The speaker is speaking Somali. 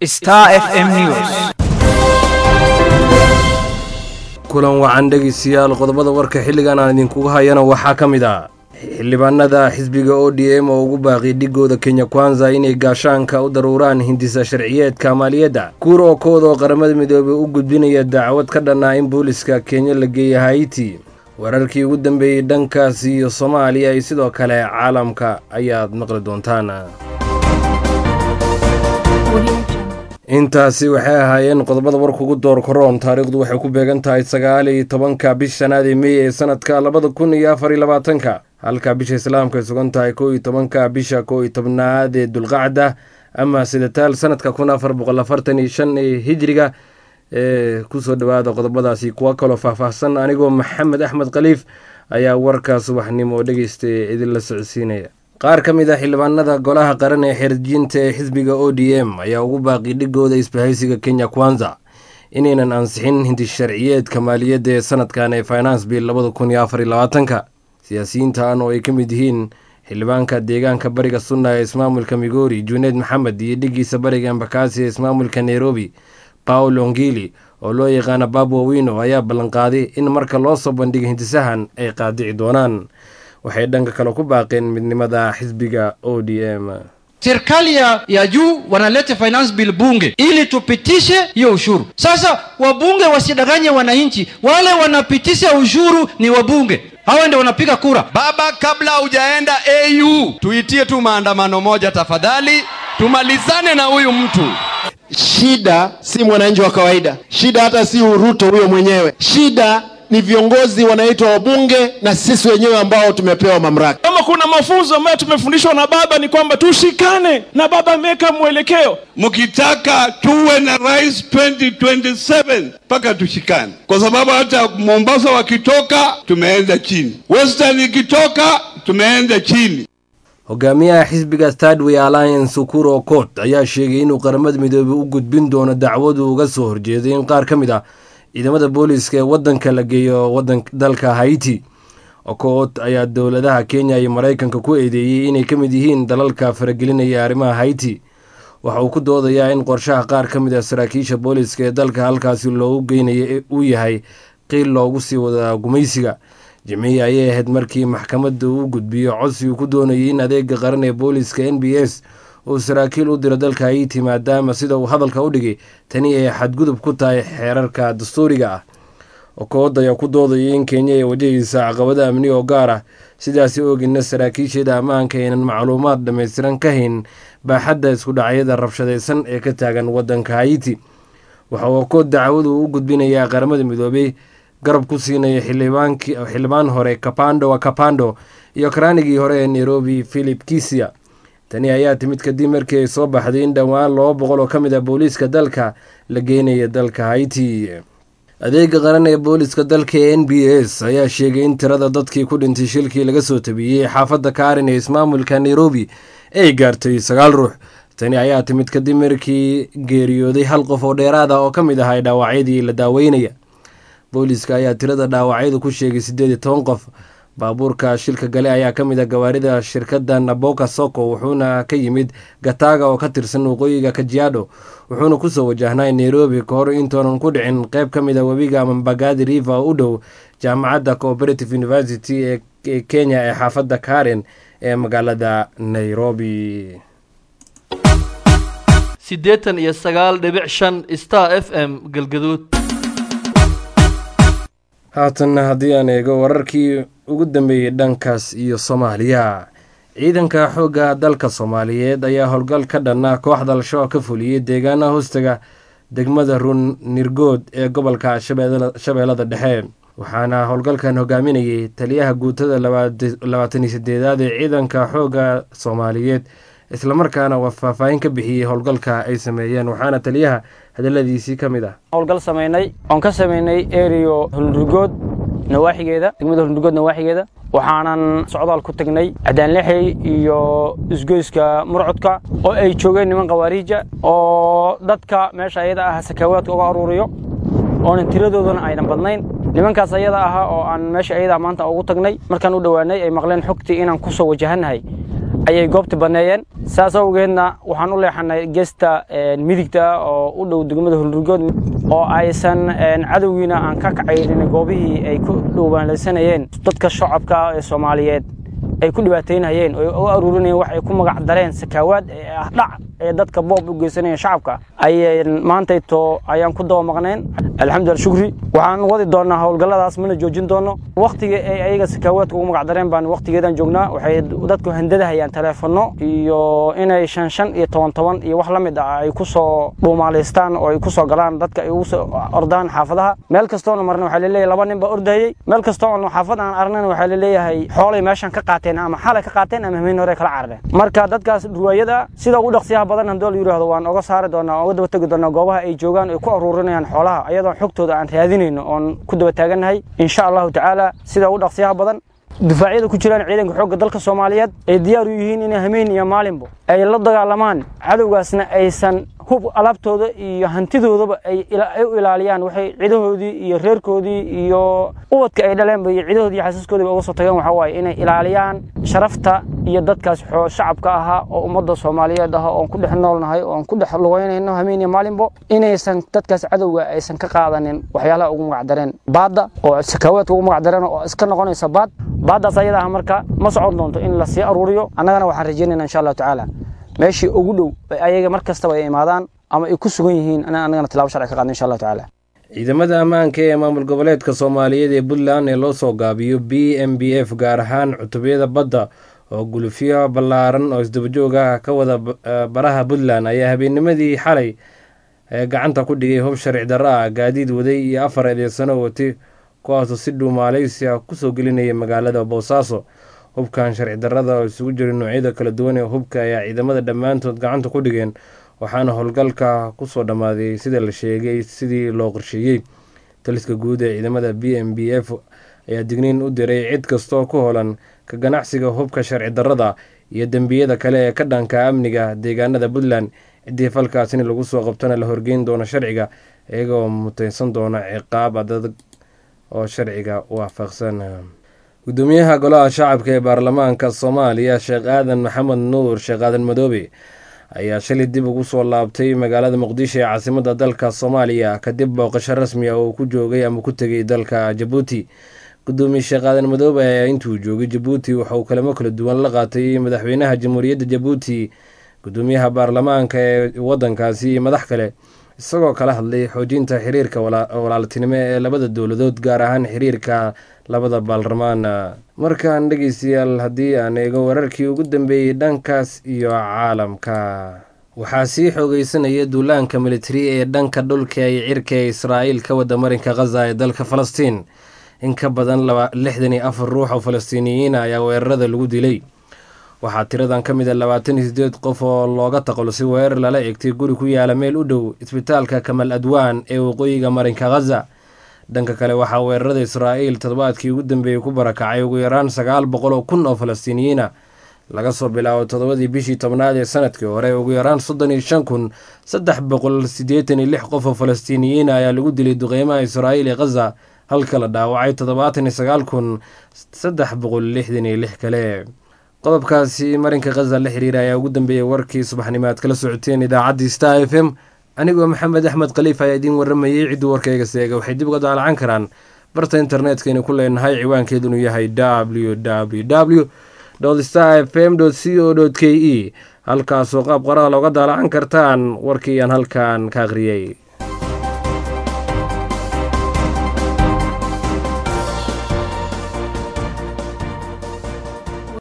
Star FM News. kulan wacan dhegeystayaal qodobada warka xilligan aan idinkugu hayana waxaa ka mid ah xildhibaanada xisbiga o d m oo ugu baaqi dhigooda kenya kwanza inay gaashaanka u daruuraan hindisa sharciyeedka maaliyadda kuur oo kooda oo qaramada midoobey u gudbinaya dacwad ka dhanaa in booliska kenya la geeya haiti wararkii ugu dambeeyey dhankaas iyo soomaaliya iyo sidoo kale caalamka ayaad maqli doontaan intaasi waxay ahaayeen qodobada warkugu door koroon taariikhdu waxay ku beegan tahay sagaal iyo tobanka bish shanaad ee mey ee sanadka labada kun iyo afar iyo labaatanka halka bisha islaamka ay sugan tahay kow iyo tobanka bisha kow iyo tobnaad ee dulqacda ama sidataal sanadka kun afar boqol afartan iyo shan ee hijriga ee kusoo dhawaada qodobadaasi kuwa kaloo faahfaahsan anigoo maxamed axmed khaliif ayaa warka subaxnimo dhegeystay idinla socodsiinaya qaar ka mid ah xildhibaanada golaha qaran ee xerjinta ee xisbiga o d m ayaa ugu baaqi dhigooda isbahaysiga kenya kwanza inaynan ansixin hindi sharciyeedka maaliyadda ee sanadkan ee finance bill labada kun iyo afar iyo labaatanka siyaasiyiintan oo ay ka mid yihiin xildhibaanka deegaanka bariga sunna ee ismaamulka migori juneed maxamed iyo dhigiisa bariga embakasi ee ismaamulka nairobi paul ongili oo loo yaqaana babwa wino ayaa ballanqaaday in marka loo soo bandhiga hindisahan ay qaadici doonaan waxay dhanka kale ku baaqeen midnimada xisbiga o d m serikali ya, ya juu wanaleta finance bill bunge ili tupitishe hiyo ushuru. Sasa wabunge wasidanganye wananchi, wale wanapitisha ushuru ni wabunge, hawa ndio wanapiga kura. Baba, kabla hujaenda AU, tuitie tu maandamano moja tafadhali, tumalizane na huyu mtu. Shida si mwananchi wa kawaida, shida hata si Uruto huyo mwenyewe, shida ni viongozi wanaitwa wabunge na sisi wenyewe ambao tumepewa mamlaka. Kama kuna mafunzo ambayo tumefundishwa na baba ni kwamba tushikane, na baba ameweka mwelekeo. Mkitaka tuwe na rais 2027 mpaka tushikane, kwa sababu hata Mombasa wakitoka tumeenda chini, Western ikitoka tumeenda chini. hogaamiyaha xisbiga stadway alliance ukuro okot ayaa sheegay inuu qaramada midoobey u gudbin doono dacwadu uga soo horjeeday in qaar ka mid ah ciidamada booliiska ee waddanka la geeyo wadan dalka haiti okot ayaa dowladaha kenya iyo maraykanka ku eedeeyey inay ka mid yihiin dalalka faragelinaya arrimaha haiti waxa uu ku doodayaa in qorshaha qaar ka mid ah saraakiisha booliiska ee dalka halkaasi loogu geynayo uu yahay qiil loogu sii wada gumaysiga jimcihii ayay ahayd markii maxkamadda uu gudbiyo codsi uu ku doonayay in adeega qaran ee booliiska n b s uu saraakiil u diro dalka haiti maadaama sida uu hadalka u dhigay tani ay xadgudub ku tahay xeerarka dastuuriga ah okood ayaa ku doodayay in kenya ay wajahaysa caqabada amni oo gaar ah sidaasi oogina saraakiisheeda ammaanka aynan macluumaad dhammaystiran ka hayn baaxadda iskudhacyada rabshadaysan ee ka taagan waddanka haiti waxa uu okood dacwadu u gudbinayaa qaramada midoobey garab ku siinaya xildhibaan hore kapando wa kapando iyo karaanigii hore ee nairobi philip kisia tani ayaa timid kadib markii ay soo baxday in dhowaan laba boqol oo ka mid ah booliiska dalka la geynaya dalka haiti adeega qaran ee booliiska dalka ee n b s ayaa sheegay in tirada dadkii ku dhintay shilkii laga soo tabiyey xaafadda kaarin ee ismaamulka nairobi ay gaartay sagaal ruux tani ayaa timid kadib markii geeriyooday hal qof oo dheeraad ah oo ka mid ahay dhaawacyadii la daaweynaya booliiska ayaa tirada dhaawacyadu ku sheegay siddeed iyo toban qof baabuurka shilka gale ayaa ka mid ah gawaarida shirkadda naboka soko wuxuuna ka yimid gataga oo ka tirsan waqooyiga kajiado wuxuuna kusoo wajahnay nairobi ka hor intoonan ku dhicin qeyb ka mid a webiga mambagadi river oo u dhow jaamacadda cooperative university ee kenya ee xaafadda karen ee magaalada nairobi siddeetan iyo sagaal dhibic shan star f m galgaduud haatanna haddii aan eego wararkii ugu dambeeyey dhankaas iyo soomaaliya ciidanka xoogga dalka soomaaliyeed ayaa howlgal ka dhanna kooxda al-shabaab ka fuliyey deegaanaha hoostaga degmada run nirgood ee gobolka shabeellada dhexe waxaana howlgalkan hogaaminayay taliyaha guutada labaatan iyo sideedaad ee ciidanka xoogga soomaaliyeed islamarkaana waa faahfaahin ka bixiyey howlgalka ay sameeyeen waxaana taliyaha hadaladiisii ka mid ah howlgal samaynay oon ka samaynay erio hulnurgood nawaaxigeeda degmada hulnurgood nawaaxigeeda waxaanan socdaal ku tagnay cadaanlexey iyo isgoyska murcudka oo ay joogeen niman khawaariija oo dadka meesha ayada ah sakaawaadka uga aruuriyo oonan tiradoodana aynan badnayn nimankaas ayada ahaa oo aan meesha ayada maanta ugu tagnay markaan u dhowaanay ay maqleen xogtii inaan ku soo wajahannahay ayay goobta banneeyeen saas awgeedna waxaan u leexanay geesta midigta oo u dhow degmada hulurgood oo aysan cadowgiina aan ka kacaynin goobihii ay ku dhuubaanlaysanayeen dadka shacabka ee soomaaliyeed ay ku dhibaataynayeen oo u aruurinayeen wax ay ku magac dareen sakaawaad ee ah dhac ee dadka boob u geysanayeen shacabka ayay maantayto ayaan ku daba maqnayn alxamdulillah shukri waxaan wadi doonaa howlgalladaas mana joojin doono wakhtiga ay ayaga sakaawaadka ugu magac dareen baan wakhtigeedan joognaa waxay dadku handadahayaan taleefanno iyo inay shan shan iyo toban toban iyo wax la mid ah ay ku soo dhuumaalaystaan oo ay ku soo galaan dadka ay ugu soo ordaan xaafadaha meel kastoona marna waxaa laleeyahay laba nin baa ordayey meel kastoo on xaafad aan aragnan waxaa laleeyahay xoolay meeshan ka qaateen ama xalay ka qaateen ama hameen hore kala carareen marka dadkaas ruwaayada sida ugu dhaqsiyaha badan haddii la yidhaahdo waan oga saari doonaa oga daba tegi doonaa goobaha ay joogaan ay ku aruurinayaan xoolaha ayadoon xogtooda aan raadinayno oon ku daba taagannahay insha allahu tacaala sida ugu dhaqsiyaha badan difaacyada ku jiraan ciidanka xoogga dalka soomaaliyeed ay diyaar u yihiin inay hameen iyo maalinba ay la dagaalamaan cadowgaasna aysan hub alaabtooda iyo hantidoodaba ay u ilaaliyaan waxay cidahoodii iyo reerkoodii iyo ubadka ay dhaleenba iyo cidahoodii iyo xasiiskoodiiba uga soo tageen waxaa waaye inay ilaaliyaan sharafta iyo dadkaas shacabka ahaa oo ummadda soomaaliyeed ah oon ku dhex noolnahay oon ku dhex lugeynayno hameen iyo maalinbo inaysan dadkaas cadowga aysan ka qaadanin waxyaalaha ugu magacdareen baadda oo sakaawaadka ugu magacdareen oo iska noqonaysa baad baaddaas ayada ah marka ma socon doonto in la sii aruuriyo annagana waxaan rajaynayna insha allahu tacaala meeshii ugu dhow ayaga mar kastaba ay imaadaan ama ay ku sugan yihiin annagana tilabo sharci ka qaadno insha allahu tacaala ciidamada ammaanka ee maamul goboleedka soomaaliyeed ee puntland ee loo soo gaabiyo b m b f gaar ahaan cutubiyada badda oo gulufyo ballaaran oo isdabajoog ah ka wada baraha puntland ayaa habeennimadii xalay gacanta ku dhigay hub sharci darro ah gaadiid waday iyo afar eedeysano watay kuwaasoo si dhuu maaleysiya kusoo gelinaya magaalada boosaaso hubkan sharci darrada oo isugu jira noocyada kala duwan ee hubka ayaa ciidamada dhammaantood gacanta ku dhigeen waxaana howlgalka kusoo dhammaaday sida la sheegay sidii loo qorsheeyey taliska guud ee ciidamada b m b f ayaa digniin u diray cid kastoo ku holan ka ganacsiga hubka sharci darrada iyo dembiyada kale ee ka dhanka amniga deegaanada puntland ciddii falkaas in lagu soo qabtona la horgeyn doono sharciga iyagoo muteysan doona ciqaab adag oo sharciga waafaqsan gudoomiyaha golaha shacabka ee baarlamaanka soomaaliya sheekh aadan maxamed nuur sheekh aadan madoobe ayaa shalay dib ugu soo laabtay magaalada muqdisho ee caasimadda dalka soomaaliya kadib booqasho rasmi ah oo ku joogay ama ku tegay dalka jabuuti gudoomiye sheekh aadan madoobe ayaa intuu joogay jabuuti waxa uu kalamo kala duwan la qaatay madaxweynaha jamhuuriyadda jabuuti gudoomiyaha baarlamaanka ee wadankaasi iyo madax kale isagoo kala hadlay xoojinta xiriirka walaaltinimo ee labada dowladood gaar ahaan xiriirka labada baarlamaan markaan dhegeystayaal haddii aan eego wararkii ugu dambeeyey dhankaas iyo caalamka waxaa sii xoogeysanaya duulaanka militari ee dhanka dhulka iyo cirka ee israa'iil ka wada marinka khaza ee dalka falastiin in ka badan lixdan iyo afar ruux oo falastiiniyiina ayaa weerarada lagu dilay waxaa tiradan ka mid a labaatan iyo sideed qof oo looga taqalusay weerar lala eegtay guri ku yaala meel u dhow isbitaalka kamal adwaan ee waqooyiga marinka khaza dhanka kale waxaa weerarada israa'iil toddobaadkii ugu dambeeyey ku barakacay ugu yaraan sagaal boqol oo kun oo falastiiniyiina laga soo bilaabo toddobadii bishii tobnaad ee sanadkii hore ugu yaraan soddon iyo shan kun saddex boqol siddeetan iyo lix qof oo falastiiniyiina ayaa lagu dilay duqeymaha israa'iil ee khaza halka la dhaawacay toddobaatan iyo sagaal kun saddex boqol lixdan iyo lix kale qodobkaasi marinka khaza la xiriira ayaa ugu dambeeyey warkii subaxnimo aad kala socoteen idaacaddii star f m anigoo maxamed axmed khaliif ayaa idiin warramayey cidduu warkayga seega waxay dib uga daalacan karaan barta internetkaynu ku leenahay ciwaankeedunu yahay w w w star f m c o k e halkaasoo qaab qoraal oga daalacan kartaan warkii aan halkan ka akhriyey